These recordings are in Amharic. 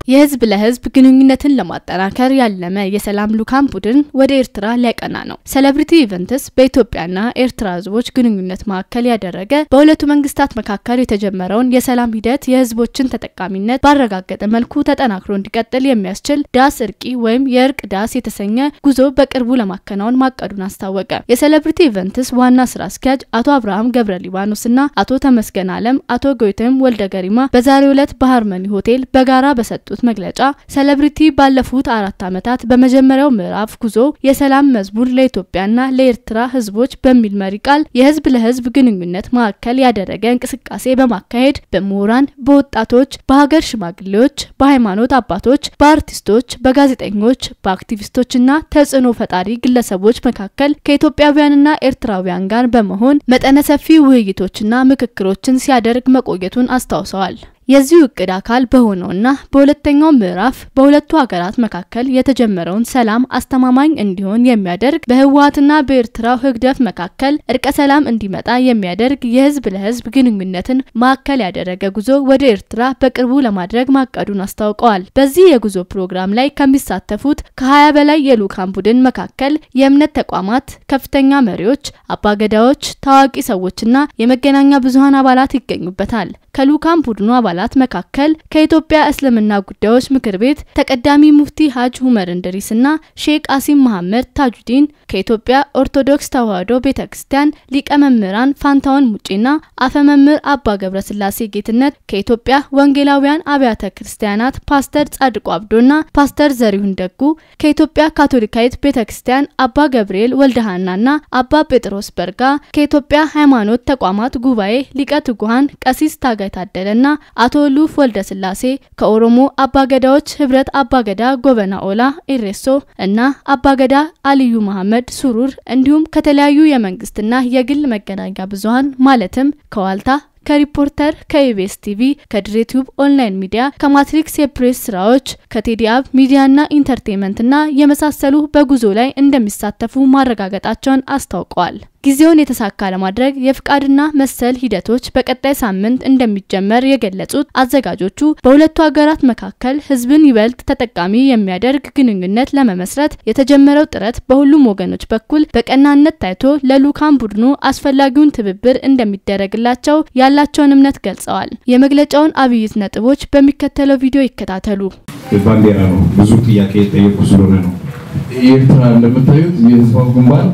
የህዝብ ለህዝብ ግንኙነትን ለማጠናከር ያለመ የሰላም ልዑካን ቡድን ወደ ኤርትራ ሊያቀና ነው። ሴሌብሪቲ ኢቨንትስ በኢትዮጵያና ኤርትራ ህዝቦች ግንኙነት ማዕከል ያደረገ በሁለቱ መንግስታት መካከል የተጀመረውን የሰላም ሂደት የህዝቦችን ተጠቃሚነት ባረጋገጠ መልኩ ተጠናክሮ እንዲቀጥል የሚያስችል ዳስ እርቂ ወይም የእርቅ ዳስ የተሰኘ ጉዞ በቅርቡ ለማከናወን ማቀዱን አስታወቀ። የሴሌብሪቲ ኢቨንትስ ዋና ስራ አስኪያጅ አቶ አብርሃም ገብረ ሊባኖስና አቶ ተመስገን አለም፣ አቶ ጎይተም ወልደ ገሪማ በዛሬው ዕለት በሃርመኒ ሆቴል በጋራ በሰጡት መግለጫ ሴሌብሪቲ ባለፉት አራት ዓመታት በመጀመሪያው ምዕራፍ ጉዞ የሰላም መዝሙር ለኢትዮጵያና ለኤርትራ ህዝቦች በሚል መሪ ቃል የህዝብ ለህዝብ ግንኙነት ማዕከል ያደረገ እንቅስቃሴ በማካሄድ በምሁራን፣ በወጣቶች፣ በሀገር ሽማግሌዎች፣ በሃይማኖት አባቶች፣ በአርቲስቶች፣ በጋዜጠኞች፣ በአክቲቪስቶችና ተጽዕኖ ፈጣሪ ግለሰቦች መካከል ከኢትዮጵያውያንና ኤርትራውያን ጋር በመሆን መጠነ ሰፊ ውይይቶችና ምክክሮችን ሲያደርግ መቆየቱን አስታውሰዋል። የዚሁ እቅድ አካል በሆነውና በሁለተኛው ምዕራፍ በሁለቱ ሀገራት መካከል የተጀመረውን ሰላም አስተማማኝ እንዲሆን የሚያደርግ በህወሀትና በኤርትራው ህግደፍ መካከል እርቀ ሰላም እንዲመጣ የሚያደርግ የህዝብ ለህዝብ ግንኙነትን ማዕከል ያደረገ ጉዞ ወደ ኤርትራ በቅርቡ ለማድረግ ማቀዱን አስታውቀዋል። በዚህ የጉዞ ፕሮግራም ላይ ከሚሳተፉት ከሀያ በላይ የልዑካን ቡድን መካከል የእምነት ተቋማት ከፍተኛ መሪዎች፣ አባገዳዎች፣ ታዋቂ ሰዎችና የመገናኛ ብዙሀን አባላት ይገኙበታል። ከልዑካን ቡድኑ አባላት መካከል ከኢትዮጵያ እስልምና ጉዳዮች ምክር ቤት ተቀዳሚ ሙፍቲ ሀጅ ሁመር እንድሪስና ሼክ አሲም መሐመድ ታጁዲን፣ ከኢትዮጵያ ኦርቶዶክስ ተዋሕዶ ቤተ ክርስቲያን ሊቀ መምህራን ፋንታውን ሙጬና አፈመምህር አባ ገብረ ስላሴ ጌትነት፣ ከኢትዮጵያ ወንጌላውያን አብያተ ክርስቲያናት ፓስተር ጻድቁ አብዶና ፓስተር ዘሪሁን ደጉ፣ ከኢትዮጵያ ካቶሊካዊት ቤተ ክርስቲያን አባ ገብርኤል ወልደሃናና አባ ጴጥሮስ በርጋ፣ ከኢትዮጵያ ሃይማኖት ተቋማት ጉባኤ ሊቀ ትጉሃን ቀሲስ ታገ ታደለና አቶ ሉፍ ወልደ ስላሴ ከኦሮሞ አባገዳዎች ህብረት አባገዳ ጎበና ኦላ ኢሬሶ እና አባገዳ አልዩ መሐመድ ሱሩር እንዲሁም ከተለያዩ የመንግስትና የግል መገናኛ ብዙሀን ማለትም ከዋልታ ከሪፖርተር ከኢቤስ ቲቪ ከድሬቲዩብ ኦንላይን ሚዲያ ከማትሪክስ የፕሬስ ስራዎች ከቴዲአብ ሚዲያና ኢንተርቴንመንትና የመሳሰሉ በጉዞ ላይ እንደሚሳተፉ ማረጋገጣቸውን አስታውቀዋል። ጊዜውን የተሳካ ለማድረግ የፍቃድና መሰል ሂደቶች በቀጣይ ሳምንት እንደሚጀመር የገለጹት አዘጋጆቹ በሁለቱ ሀገራት መካከል ህዝብን ይበልጥ ተጠቃሚ የሚያደርግ ግንኙነት ለመመስረት የተጀመረው ጥረት በሁሉም ወገኖች በኩል በቀናነት ታይቶ ለልዑካን ቡድኑ አስፈላጊውን ትብብር እንደሚደረግላቸው ያላቸውን እምነት ገልጸዋል። የመግለጫውን አብይት ነጥቦች በሚከተለው ቪዲዮ ይከታተሉ። ባንዲራ ነው። ብዙ ጥያቄ የጠየቁ ስለሆነ ነው። ኤርትራ እንደምታዩት የህዝባዊ ግንባር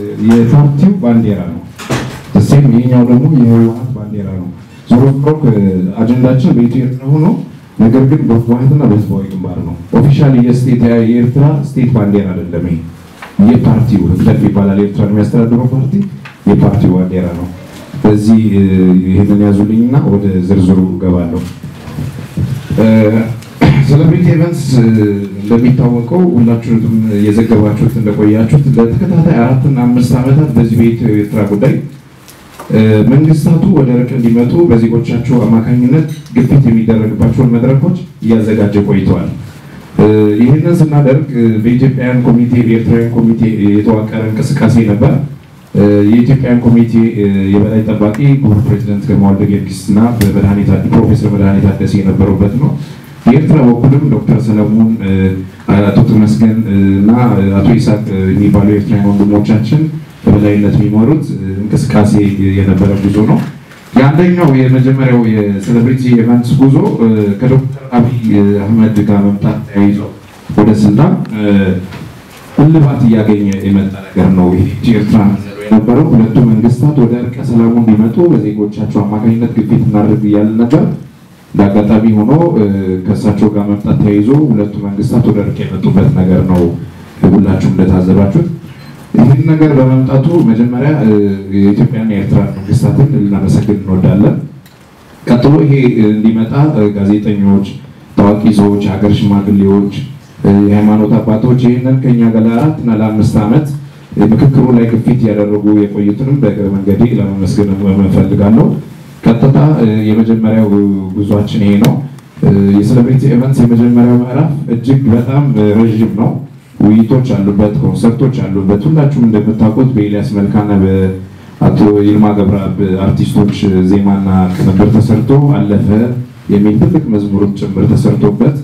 የፓርቲው ባንዲራ ነው። እሴም ይሄኛው ደግሞ የህወሀት ባንዲራ ነው። ዞሮ ዞሮ አጀንዳችን በኢትዮ ኤርትራ ሆኖ ነገር ግን በህወሀትና በህዝባዊ ግንባር ነው። ኦፊሻሊ የስቴት የኤርትራ ስቴት ባንዲራ አይደለም። ይሄ የፓርቲው ህግደፍ ይባላል። ኤርትራ የሚያስተዳድረው ፓርቲ የፓርቲው ባንዲራ ነው። በዚህ ይህንን ያዙልኝና ወደ ዝርዝሩ ገባለሁ። ሴሌብሪቲ ኢቨንትስ እንደሚታወቀው ሁላችሁም የዘገባችሁት እንደቆያችሁት ለተከታታይ አራትና አምስት ዓመታት በዚህ በኢትዮ ኤርትራ ጉዳይ መንግስታቱ ወደ እርቅ እንዲመጡ በዜጎቻቸው አማካኝነት ግፊት የሚደረግባቸውን መድረኮች እያዘጋጀ ቆይተዋል። ይህንን ስናደርግ በኢትዮጵያውያን ኮሚቴ በኤርትራውያን ኮሚቴ የተዋቀረ እንቅስቃሴ ነበር። የኢትዮጵያን ኮሚቴ የበላይ ጠባቂ ክቡር ፕሬዚደንት ግርማ ወልደ ጊዮርጊስ እና ፕሮፌሰር መድኃኒት ታደሰ የነበሩበት ነው። የኤርትራ በኩልም ዶክተር ሰለሞን፣ አቶ ተመስገን እና አቶ ይስሐቅ የሚባሉ የኤርትራ ወንድሞቻችን በበላይነት የሚመሩት እንቅስቃሴ የነበረ ጉዞ ነው። የአንደኛው የመጀመሪያው የሴሌብሪቲ ኢቨንትስ ጉዞ ከዶክተር አብይ አህመድ ጋር መምጣት ተያይዞ ወደ ስልጣን እልባት እያገኘ የመጣ ነገር ነው። ይህ ኤርትራ የነበረው ሁለቱ መንግስታት ወደ እርቀ ሰላሙ እንዲመጡ በዜጎቻቸው አማካኝነት ግፊት እናደርግ እያልን ነበር። እንዳጋጣሚ ሆኖ ከእሳቸው ጋር መምጣት ተያይዞ ሁለቱ መንግስታት ወደ እርቅ የመጡበት ነገር ነው። ሁላችሁም እንደታዘባችሁት ይህን ነገር በመምጣቱ መጀመሪያ የኢትዮጵያና የኤርትራ መንግስታትን ልናመሰግን እንወዳለን። ቀጥሎ ይሄ እንዲመጣ ጋዜጠኞች፣ ታዋቂ ሰዎች፣ ሀገር ሽማግሌዎች፣ የሃይማኖት አባቶች ይህንን ከኛ ጋር ለአራት እና ለአምስት ዓመት ምክክሩ ላይ ግፊት ያደረጉ የቆዩትንም በእግረ መንገዴ ለመመስገን እፈልጋለሁ። ቀጥታ የመጀመሪያው ጉዟችን ይሄ ነው። የሴሌብሪቲ ኢቨንትስ የመጀመሪያው ምዕራፍ እጅግ በጣም ረዥም ነው። ውይይቶች አሉበት፣ ኮንሰርቶች አሉበት። ሁላችሁም እንደምታውቁት በኤልያስ መልካና በአቶ ይልማ ገብረአብ አርቲስቶች ዜማና ቅንብር ተሰርቶ አለፈ የሚል ትልቅ መዝሙርም ጭምር ተሰርቶበት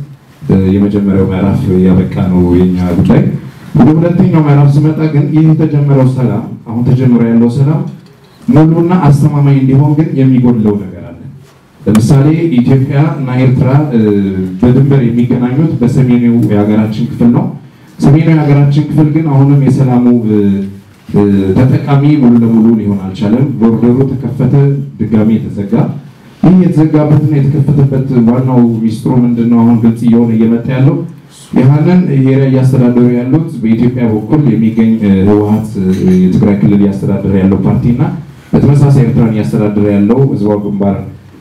የመጀመሪያው ምዕራፍ ያበቃ ነው የኛ ጉዳይ። ወደ ሁለተኛው ምዕራፍ ስመጣ ግን ይህ የተጀመረው ሰላም አሁን ተጀምሮ ያለው ሰላም ሙሉና አስተማማኝ እንዲሆን ግን የሚጎድለው ነገር አለ። ለምሳሌ ኢትዮጵያ እና ኤርትራ በድንበር የሚገናኙት በሰሜኑ የሀገራችን ክፍል ነው። ሰሜኑ የሀገራችን ክፍል ግን አሁንም የሰላሙ ተጠቃሚ ሙሉ ለሙሉ ሊሆን አልቻለም። ቦርደሩ ተከፈተ፣ ድጋሚ የተዘጋ። ይህ የተዘጋበትና የተከፈተበት ዋናው ሚስጥሩ ምንድን ነው? አሁን ግልጽ እየሆነ እየመጣ ያለው ይህንን ኤሪያ እያስተዳደሩ ያሉት በኢትዮጵያ በኩል የሚገኝ ህወሀት የትግራይ ክልል እያስተዳደረ ያለው ፓርቲ እና በተመሳሳይ ኤርትራን እያስተዳደረ ያለው ህዝባዊ ግንባር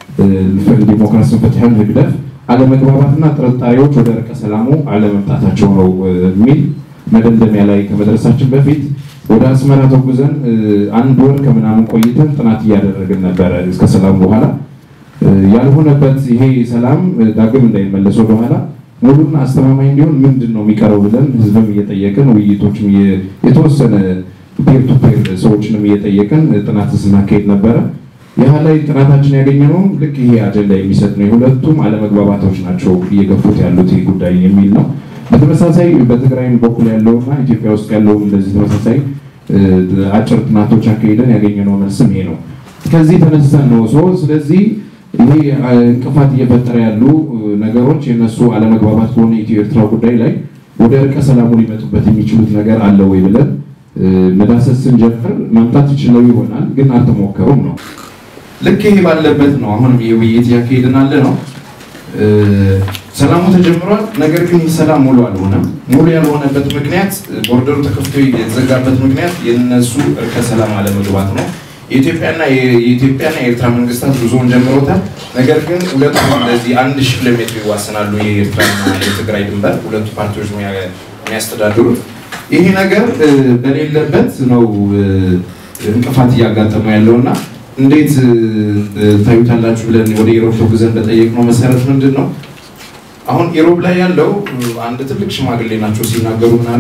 ዲሞክራሲን ፍትሕን ህግደፍ አለመግባባትና ጥርጣሬዎች ወደ እርቀ ሰላሙ አለመምጣታቸው ነው የሚል መደምደሚያ ላይ ከመድረሳችን በፊት ወደ አስመራ ተጉዘን አንድ ወር ከምናምን ቆይተን ጥናት እያደረግን ነበረ። እስከ ሰላም በኋላ ያልሆነበት ይሄ ሰላም ዳግም እንዳይመለስ ወደኋላ ሙሉና አስተማማኝ እንዲሆን ምንድን ነው የሚቀረው ብለን ህዝብም እየጠየቅን ውይይቶችም የተወሰነ ፔር ቱ ፔር ሰዎችንም እየጠየቅን ጥናት ስናካሄድ ነበረ። ይህ ላይ ጥናታችን ያገኘነው ልክ ይሄ አጀንዳ የሚሰጥ ነው። የሁለቱም አለመግባባቶች ናቸው እየገፉት ያሉት ይህ ጉዳይ የሚል ነው። በተመሳሳይ በትግራይም በኩል ያለውና ኢትዮጵያ ውስጥ ያለው እንደዚህ ተመሳሳይ አጭር ጥናቶች አካሄደን ያገኘነው መልስም ይሄ ነው። ከዚህ ተነስተን ነው ሰው ስለዚህ ይሄ እንቅፋት እየፈጠረ ያሉ ነገሮች የነሱ አለመግባባት ከሆነ ኢትዮ ኤርትራ ጉዳይ ላይ ወደ እርቀ ሰላሙ ሊመጡበት የሚችሉት ነገር አለ ወይ ብለን መዳሰስ ስንጀምር ማምጣት ይችለው ይሆናል፣ ግን አልተሞከሩም ነው። ልክ ይሄ ባለበት ነው አሁንም ይሄ ውይይት እያካሄድን አለ ነው። ሰላሙ ተጀምሯል። ነገር ግን ይህ ሰላም ሙሉ አልሆነም። ሙሉ ያልሆነበት ምክንያት ቦርደሩ ተከፍቶ የተዘጋበት ምክንያት የነሱ እርቀ ሰላም አለመግባት ነው። የኢትዮጵያና የኢትዮጵያና የኤርትራ መንግስታት ጉዞውን ጀምሮታል። ነገር ግን ሁለቱ እንደዚህ አንድ ሺህ ኪሎ ሜትር ይዋሰናሉ። የኤርትራና የትግራይ ድንበር ሁለቱ ፓርቲዎች የሚያስተዳድሩት ይሄ ነገር በሌለበት ነው እንቅፋት እያጋጠመው ያለው እና እንዴት ታዩታላችሁ ብለን ወደ ኢሮብ ተጉዘን በጠየቅነው መሰረት ምንድን ነው አሁን ኢሮብ ላይ ያለው አንድ ትልቅ ሽማግሌ ናቸው ሲናገሩ ምናሉ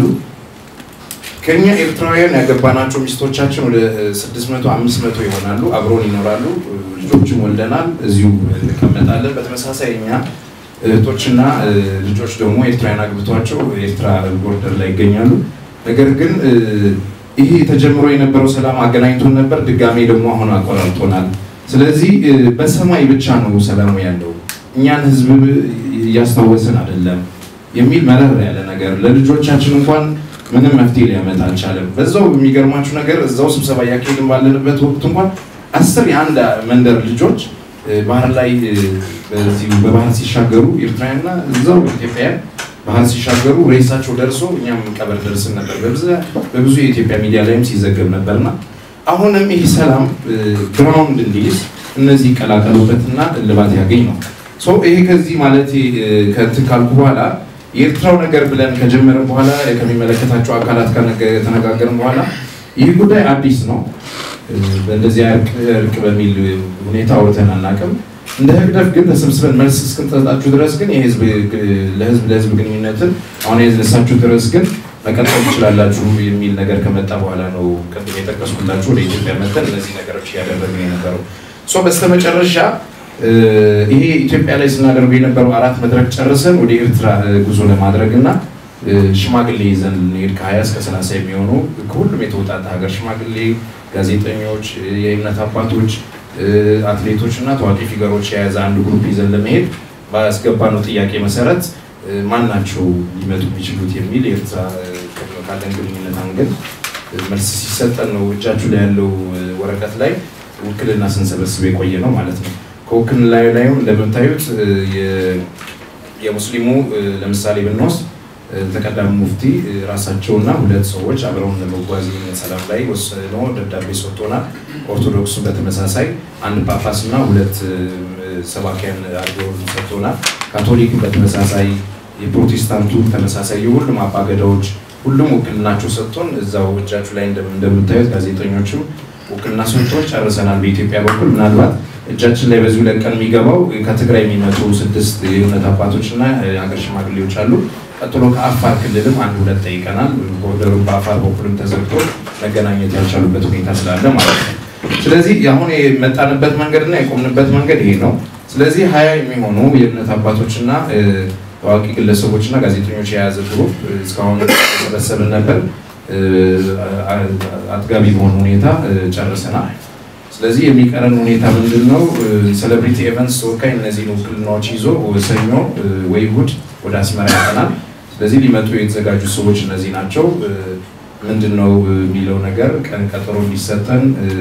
ከኛ ኤርትራውያን ያገባናቸው ሚስቶቻችን ወደ 600 500 ይሆናሉ። አብሮን ይኖራሉ። ልጆችም ወልደናል። እዚሁ እንቀመጣለን። በተመሳሳይ እኛ እህቶችና ልጆች ደግሞ ኤርትራውያን አግብቷቸው ኤርትራ ቦርደር ላይ ይገኛሉ። ነገር ግን ይሄ ተጀምሮ የነበረው ሰላም አገናኝቶን ነበር። ድጋሜ ደግሞ አሁን አቆራርጦናል። ስለዚህ በሰማይ ብቻ ነው ሰላሙ ያለው፣ እኛን ህዝብ እያስታወስን አይደለም የሚል መረር ያለ ነገር ለልጆቻችን እንኳን ምንም መፍትሄ ሊያመጣ አልቻለም። በዛው የሚገርማችሁ ነገር እዛው ስብሰባ እያካሄድን ባለንበት ወቅት እንኳን አስር የአንድ መንደር ልጆች ባህር ላይ በዚሁ በባህር ሲሻገሩ ኤርትራውያንና እዛው ኢትዮጵያውያን ባህር ሲሻገሩ ሬሳቸው ደርሶ እኛም ቀበር ደርስን ነበር። በብዙ የኢትዮጵያ ሚዲያ ላይም ሲዘገብ ነበርና አሁንም ይህ ሰላም ግራውንድ እንዲይዝ እነዚህ ይቀላቀሉበትና እልባት ያገኝ ነው። ይሄ ከዚህ ማለት ከእንትን ካልኩ በኋላ የኤርትራው ነገር ብለን ከጀመርን በኋላ ከሚመለከታቸው አካላት ከተነጋገርን በኋላ ይህ ጉዳይ አዲስ ነው። በእንደዚህ እርቅ በሚል ሁኔታ አውርተን አናውቅም። እንደ ህግደፍ ግን ተሰብስበን መልስ እስክንሰጣችሁ ድረስ ግን የህዝብ ለህዝብ ለህዝብ ግንኙነትን አሁን የነሳችሁ ድረስ ግን መቀጠል ትችላላችሁ የሚል ነገር ከመጣ በኋላ ነው ቅድም የጠቀስኩላችሁ ወደ ኢትዮጵያ መጠን እነዚህ ነገሮች እያደረግን የነበረው በስተመጨረሻ ይሄ ኢትዮጵያ ላይ ስናደርጉ የነበረው አራት መድረክ ጨርሰን ወደ ኤርትራ ጉዞ ለማድረግ እና ሽማግሌ ይዘን ልንሄድ ከሀያ እስከ ሰላሳ የሚሆኑ ከሁሉም የተውጣጣ ሀገር ሽማግሌ፣ ጋዜጠኞች፣ የእምነት አባቶች፣ አትሌቶች እና ታዋቂ ፊገሮች የያዘ አንድ ግሩፕ ይዘን ለመሄድ ባስገባነው ጥያቄ መሰረት ማን ናቸው ሊመጡ የሚችሉት የሚል ኤርትራ ካለን ግንኙነት አንገድ መልስ ሲሰጠን ነው እጃችሁ ላይ ያለው ወረቀት ላይ ውክልና ስንሰበስብ የቆየ ነው ማለት ነው። ከውክልና ላይ ላይም እንደምታዩት የሙስሊሙ ለምሳሌ ብንወስድ ተቀዳሚ ሙፍቲ ራሳቸውና ሁለት ሰዎች አብረውን ለመጓዝ ሰላም ላይ ወስነው ደብዳቤ ሰጥቶናል። ኦርቶዶክሱን በተመሳሳይ አንድ ጳጳስ እና ሁለት ሰባኪያን አድርገው ሰጥቶናል። ካቶሊክን በተመሳሳይ የፕሮቴስታንቱ ተመሳሳይ የሁሉም አባገዳዎች ሁሉም ውክልናቸው ሰጥቶን እዛው እጃችሁ ላይ እንደምታዩት ጋዜጠኞችም ውክልና ሰጥቶን ጨርሰናል። በኢትዮጵያ በኩል ምናልባት እጃችን ላይ በዚሁ ለቀን የሚገባው ከትግራይ የሚመጡ ስድስት የእምነት አባቶች እና የሀገር ሽማግሌዎች አሉ። ቀጥሎ ከአፋር ክልልም አንድ ሁለት ጠይቀናል። ቦርደሩ በአፋር በኩልም ተዘግቶ መገናኘት ያልቻሉበት ሁኔታ ስላለ ማለት ነው። ስለዚህ አሁን የመጣንበት መንገድና የቆምንበት መንገድ ይሄ ነው። ስለዚህ ሀያ የሚሆኑ የእምነት አባቶችና ታዋቂ ግለሰቦችና ጋዜጠኞች የያዘ ግሩፕ እስካሁን ተሰበሰብን ነበር። አጥጋቢ በሆነ ሁኔታ ጨርሰናል። ስለዚህ የሚቀረን ሁኔታ ምንድን ነው? ሴሌብሪቲ ኤቨንትስ ተወካይ እነዚህን ውክልናዎች ይዞ ሰኞ ወይ እሑድ ወደ አስመራ ያቀናል። ስለዚህ ሊመጡ የተዘጋጁ ሰዎች እነዚህ ናቸው። ምንድን ነው የሚለው ነገር ቀን ቀጠሮ እንዲሰጠን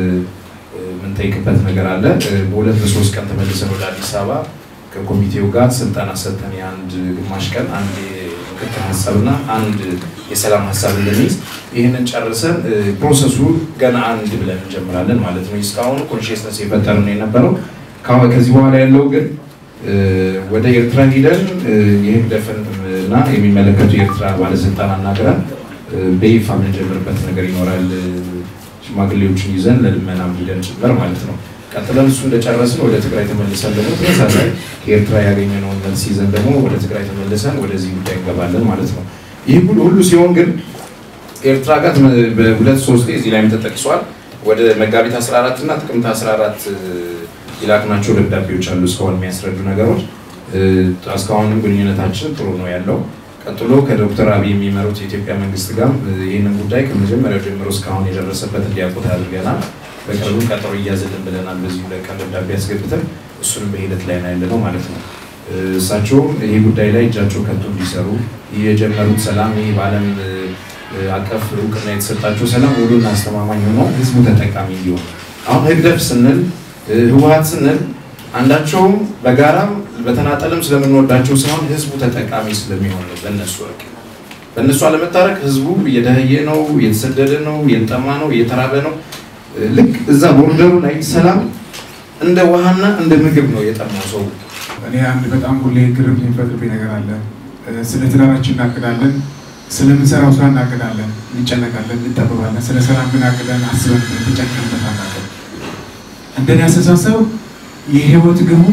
የምንጠይቅበት ነገር አለ። በሁለት በሶስት ቀን ተመልሰን ወደ አዲስ አበባ ከኮሚቴው ጋር ስልጠና ሰጠን። የአንድ ግማሽ ቀን አንድ ምክክር ሀሳብና አንድ የሰላም ሀሳብ እንደሚይዝ ይህንን ጨርሰን ፕሮሰሱ ገና አንድ ብለን እንጀምራለን ማለት ነው። እስካሁኑ ኮንሽስነስ የፈጠር ነው የነበረው። ከዚህ በኋላ ያለው ግን ወደ ኤርትራ ሂደን የህግደፍን እና የሚመለከቱ የኤርትራ ባለስልጣን አናግረን በይፋ የምንጀምርበት ነገር ይኖራል። ሽማግሌዎችን ይዘን ለልመናም ሂደን ጭምር ማለት ነው። ቀጥለን እሱ እንደጨረስን ወደ ትግራይ ተመልሰን ደግሞ ተመሳሳይ ከኤርትራ ያገኘነውን መልስ ይዘን ደግሞ ወደ ትግራይ ተመልሰን ወደዚህ ጉዳይ እንገባለን ማለት ነው። ይህ ሁሉ ሲሆን ግን ኤርትራ ጋር በሁለት ሶስት እዚህ ላይም ተጠቅሷል። ወደ መጋቢት 14 እና ጥቅምት 14 የላክናቸው ደብዳቤዎች አሉ እስካሁን የሚያስረዱ ነገሮች። እስካሁንም ግንኙነታችን ጥሩ ነው ያለው። ቀጥሎ ከዶክተር አብይ የሚመሩት የኢትዮጵያ መንግስት ጋር ይህንን ጉዳይ ከመጀመሪያው ጀምሮ እስካሁን የደረሰበት እንዲያውቁት አድርገናል። በቅርቡ ቀጠሮ እያዘልን ብለናል። በዚህ ሁለት ቀን ደብዳቤ ያስገብተን እሱንም በሂደት ላይ ነው ያለነው ማለት ነው። እሳቸውም ይህ ጉዳይ ላይ እጃቸው ከቶ እንዲሰሩ የጀመሩት ሰላም ይህ በዓለም አቀፍ እውቅና የተሰጣቸው ሰላም ሙሉና አስተማማኝ ሆኖ ህዝቡ ተጠቃሚ እንዲሆን አሁን ህግደፍ ስንል ህወሀት ስንል አንዳቸውም በጋራም በተናጠልም ስለምንወዳቸው ሳይሆን ህዝቡ ተጠቃሚ ስለሚሆን ነው። በእነሱ እርቅ በእነሱ አለመታረቅ ህዝቡ እየደህየ ነው፣ እየተሰደደ ነው፣ እየተጠማ ነው፣ እየተራበ ነው። ልክ እዛ ቦርደሩ ላይ ሰላም እንደ ውሃና እንደ ምግብ ነው የጠማው ሰው። እኔ አንድ በጣም ሁሌ ግርም የሚፈጥርብኝ ነገር አለ። ስለ ትዳራችን እናቅዳለን፣ ስለምንሰራው ስራ እናቅዳለን፣ እንጨነቃለን፣ እንጠበባለን። ስለ ሰላም ግን አቅደን አስበን ተጨንቀንበት አናውቅም። እንደኔ አስተሳሰብ የህይወት ግቡ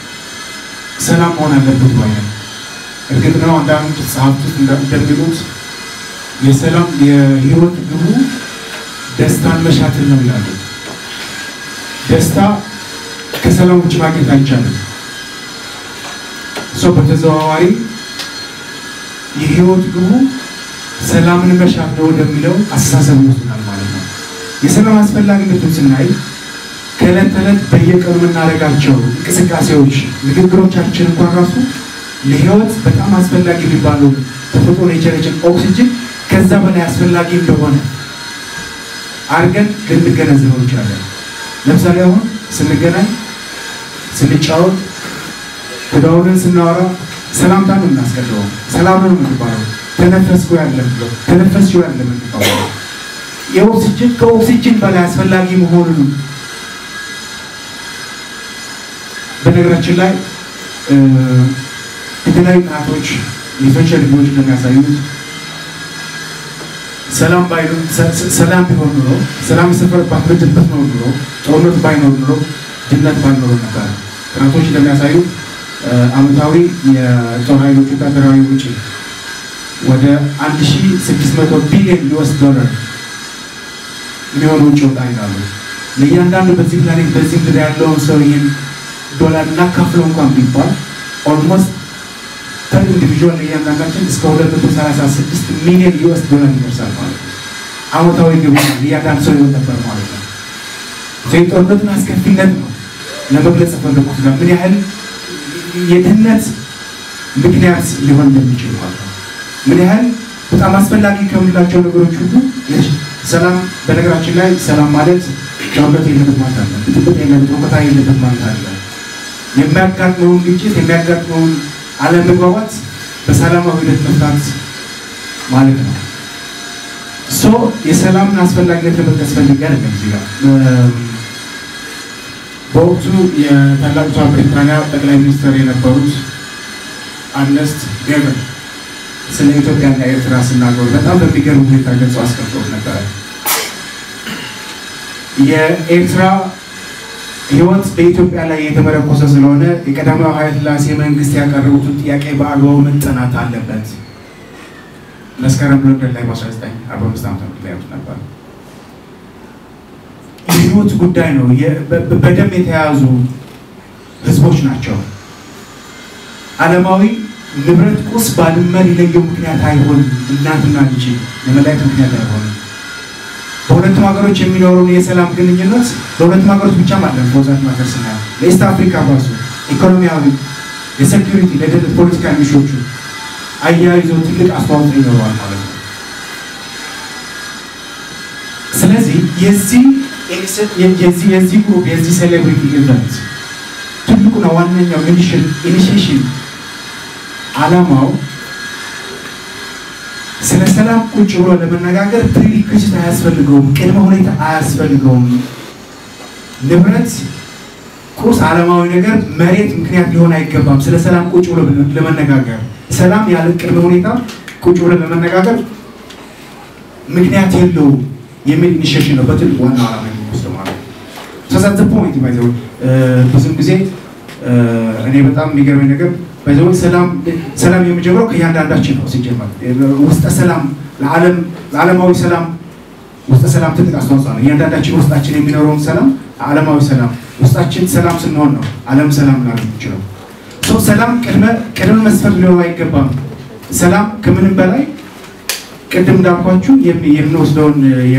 ሰላም መሆን አለበት ባይ ነኝ። እርግጥ ነው አንዳንድ ጸሐፍቶች እንደሚሉት የሰላም የህይወት ግቡ ደስታን መሻትን ነው ይላሉ። ደስታ ከሰላም ውጭ ማግኘት አይቻልም። ሰው በተዘዋዋሪ የህይወት ግቡ ሰላምን መሻት ነው ወደሚለው አስተሳሰብ ይወስናል ማለት ነው። የሰላም አስፈላጊነቱን ስናይ ከዕለት ተዕለት በየቀኑ የምናደርጋቸው እንቅስቃሴዎች፣ ንግግሮቻችን እንኳን ራሱ ለህይወት በጣም አስፈላጊ የሚባለው ተፈጥሮ የቸረችን ኦክሲጅን ከዛ በላይ አስፈላጊ እንደሆነ አድርገን ልንገነዘበው እንችላለን። ለምሳሌ አሁን ስንገናኝ፣ ስንጫወት፣ ተደዋውለን ስናወራ ሰላምታ ነው የምናስቀድመው። ሰላም ነው የምንባለው። ተነፈስኩ ያለም ብለው ተነፈስኩ ያለም የምንባለው የኦክሲጅን ከኦክሲጅን በላይ አስፈላጊ መሆኑን በነገራችን ላይ የተለያዩ ጥናቶች የሶሻል ልጆች እንደሚያሳዩት ሰላም ባይኖር ሰላም ቢሆን ኑሮ ሰላም የሰፈረባት ምድር ብትኖር ኑሮ ጦርነት ባይኖር ኑሮ ድህነት ባይኖር ነበር። ጥናቶች እንደሚያሳዩት ዓመታዊ የጦር ኃይሎች ወታደራዊ ውጪ ወደ 1600 ቢሊዮን ዩኤስ ዶላር የሚሆን ውጭ ወጣ ይላሉ። ለእያንዳንዱ በዚህ ፕላኔት በዚህ ምድር ያለውን ሰው ይህን ዶላር እናካፍለው እንኳን ቢባል ኦልሞስት ፐር ኢንዲቪዥዋል ለእያንዳንዳችን እስከ 236 ሚሊዮን ዩኤስ ዶላር ይደርሳል ማለት ነው። ዓመታዊ ግቡ እያንዳንድ ሰው ይሆን ነበር ማለት ነው። የጦርነቱን አስከፊነት ነው ለመግለጽ የፈለኩት ነው። ምን ያህል የድህነት ምክንያት ሊሆን እንደሚችል ማለት ነው። ምን ያህል በጣም አስፈላጊ ከምንላቸው ነገሮች ሁሉ ሰላም። በነገራችን ላይ ሰላም ማለት ጦርነት የለበት ማለት አለ፣ ብጥብጥ የለበት፣ ሁከታ የለበት ማለት አለ። የሚያጋጥመውን ግጭት የሚያጋጥመውን አለመግባባት በሰላማዊ ሂደት መፍታት ማለት ነው። ሶ የሰላምን አስፈላጊነት ለመጥቀስ ፈልጌ አይደለም እዚህ ጋር በወቅቱ የታላቂቷ ብሪታንያ ጠቅላይ ሚኒስትር የነበሩት አርነስት ቤቨን ስለ ኢትዮጵያና ኤርትራ ሲናገሩ በጣም በሚገርም ሁኔታ ገልጸው አስቀምጠው ነበረ። የኤርትራ ሕይወት በኢትዮጵያ ላይ የተመረኮሰ ስለሆነ የቀዳማዊ ኃይለ ሥላሴ መንግስት ያቀረቡትን ጥያቄ በአግባቡ መጠናት አለበት። መስከረም ለንደን ላይ በ1945 ዓ ም ላይ ነበር። የህይወት ጉዳይ ነው። በደም የተያያዙ ህዝቦች ናቸው። ዓለማዊ ንብረት ቁስ ባድመ ሊለየው ምክንያት አይሆንም። እናትና ልጅ የመለያየት ምክንያት አይሆንም። በሁለቱም ሀገሮች የሚኖረውን የሰላም ግንኙነት በሁለቱም ሀገሮች ብቻ ማለት በዛት ማተር ስናየው ለኢስት አፍሪካ ራሱ ኢኮኖሚያዊ፣ የሴኪሪቲ፣ ለደህንነት ፖለቲካ ሚሾቹ አያይዞ ትልቅ አስተዋጽኦ ይኖረዋል ማለት ነው። ስለዚህ የዚህ የዚህ የዚህ ግሩፕ የዚህ ሴሌብሪቲ ኢቨንት ትልቁና ዋነኛው ኢኒሽሽን ዓላማው ስለ ሰላም ቁጭ ብሎ ለመነጋገር ፕሪሪኩዊዝት አያስፈልገውም፣ ቅድመ ሁኔታ አያስፈልገውም። ንብረት፣ ቁስ፣ ዓለማዊ ነገር፣ መሬት ምክንያት ሊሆን አይገባም። ስለ ሰላም ቁጭ ብሎ ለመነጋገር ሰላም ያለ ቅድመ ሁኔታ ቁጭ ብሎ ለመነጋገር ምክንያት የለውም የሚል ኢኒሽሽን ነው በትልቅ ዋና ዓላማ የሚወስደው ማለት ነው። ተሳዘ ፖይንት ባይዘው ብዙም ጊዜ እኔ በጣም የሚገርመኝ ነገር ባይዘው ሰላም ሰላም የሚጀምረው ከእያንዳንዳችን ነው። ሲጀመር ውስጠ ሰላም ለዓለም ለዓለማዊ ሰላም ውስጠ ሰላም ትልቅ አስተዋጽኦ ነው። እያንዳንዳችን ውስጣችን የሚኖረውን ሰላም ዓለማዊ ሰላም ውስጣችን ሰላም ስንሆን ነው ዓለም ሰላም ላለ የሚችለው። ሰው ሰላም ቅድመ ቅድመ መስፈርት ሊሆን አይገባም። ሰላም ከምንም በላይ ቅድም እንዳልኳችሁ የምንወስደውን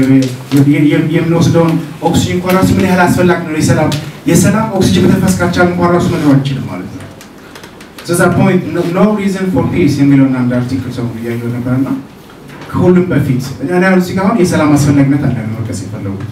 የምንወስደውን ኦክሲጅን እንኳን ራሱ ምን ያህል አስፈላጊ ነው። የሰላም የሰላም ኦክሲጅን መተንፈስ ካልቻል እንኳን ራሱ መኖር አንችልም ማለት ነው። ስለዛ ፖይንት ኖ ሪዝን ፎር ፒስ የሚለውን አንድ አርቲክል ሰው እያየሁ ነበር እና ከሁሉም በፊት እኔ እዚህ ጋር አሁን የሰላም አስፈላጊነት አለ መጥቀስ የፈለጉት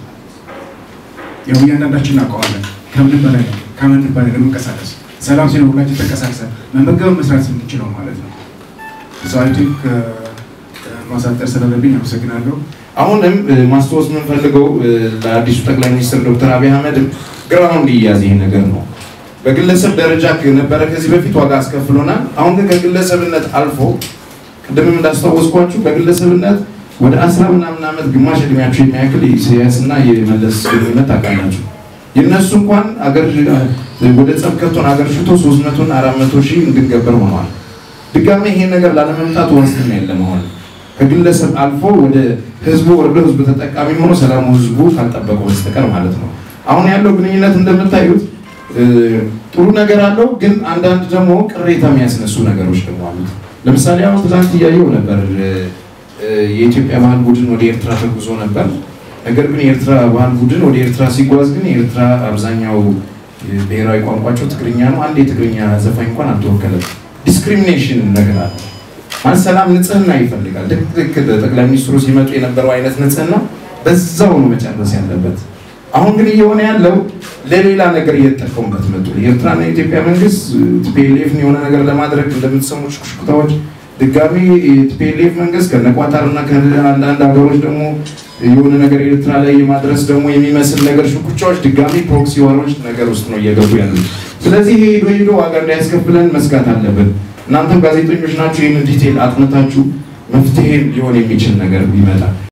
ያው እያንዳንዳችን እናውቀዋለን። ከምንም በላይ ነው ከምንም በላይ ለመንቀሳቀስ ሰላም ሲኖር ሁላችን ተንቀሳቅሰን መመገብ መስራት የምንችለው ማለት ነው። አይ ቲንክ ማሳጠር ስለለብኝ አመሰግናለሁ። አሁንም ማስታወስ የምንፈልገው ለአዲሱ ጠቅላይ ሚኒስትር ዶክተር አብይ አህመድ ግራውንድ ይያዝ ይሄ ነገር ነው። በግለሰብ ደረጃ ነበረ ከዚህ በፊት ዋጋ አስከፍሎናል። አሁን ግን ከግለሰብነት አልፎ ቅድምም እንዳስታወስኳችሁ በግለሰብነት ወደ አስራ ምናምን ዓመት ግማሽ እድሜያቸው የሚያክል የኢሳያስ እና የመለስ ግንኙነት ታውቃላችሁ። የእነሱ እንኳን አገር ወደ ጸብ ከቶን አገር ሽቶ ሶስት መቶና አራት መቶ ሺህ እንድንገበር ሆነዋል። ድጋሜ ይሄን ነገር ላለመምጣት ዋስትና የለም አሁን ከግለሰብ አልፎ ወደ ህዝቡ ወርዶ ህዝቡ ተጠቃሚ ሆኖ ሰላሙ ህዝቡ ካልጠበቀው በስተቀር ማለት ነው። አሁን ያለው ግንኙነት እንደምታዩት ጥሩ ነገር አለው፣ ግን አንዳንድ ደግሞ ቅሬታ የሚያስነሱ ነገሮች ደግሞ አሉት። ለምሳሌ አሁን ትናንት እያየው ነበር የኢትዮጵያ ባህል ቡድን ወደ ኤርትራ ተጉዞ ነበር። ነገር ግን የኤርትራ ባህል ቡድን ወደ ኤርትራ ሲጓዝ ግን የኤርትራ አብዛኛው ብሔራዊ ቋንቋቸው ትግርኛ ነው። አንድ የትግርኛ ዘፋኝ እንኳን አልተወከለም። ዲስክሪሚኔሽን ነገር አለ ማለት ሰላም ንጽህና ይፈልጋል። ልክ ጠቅላይ ሚኒስትሩ ሲመጡ የነበረው አይነት ንጽህና በዛው ነው መጨረስ ያለበት። አሁን ግን እየሆነ ያለው ለሌላ ነገር እየተጠቀሙበት መጡ። የኤርትራና የኢትዮጵያ መንግስት ቲፒኤልኤፍን የሆነ ነገር ለማድረግ እንደምትሰሙ ሽኩሽኩታዎች ድጋሚ የቲፒኤልኤፍ መንግስት ከነቋጣርና ከአንዳንድ ሀገሮች ደግሞ የሆነ ነገር ኤርትራ ላይ የማድረስ ደግሞ የሚመስል ነገር ሽኩቻዎች ድጋሚ ፕሮክሲ ዋሮች ነገር ውስጥ ነው እየገቡ ያሉት። ስለዚህ ሄዶ ሄዶ ዋጋ እንዳያስከፍለን መስጋት አለብን። እናንተም ጋዜጠኞች ናችሁ። ይህንን ዲቴል አጥንታችሁ መፍትሄ ሊሆን የሚችል ነገር ቢመጣ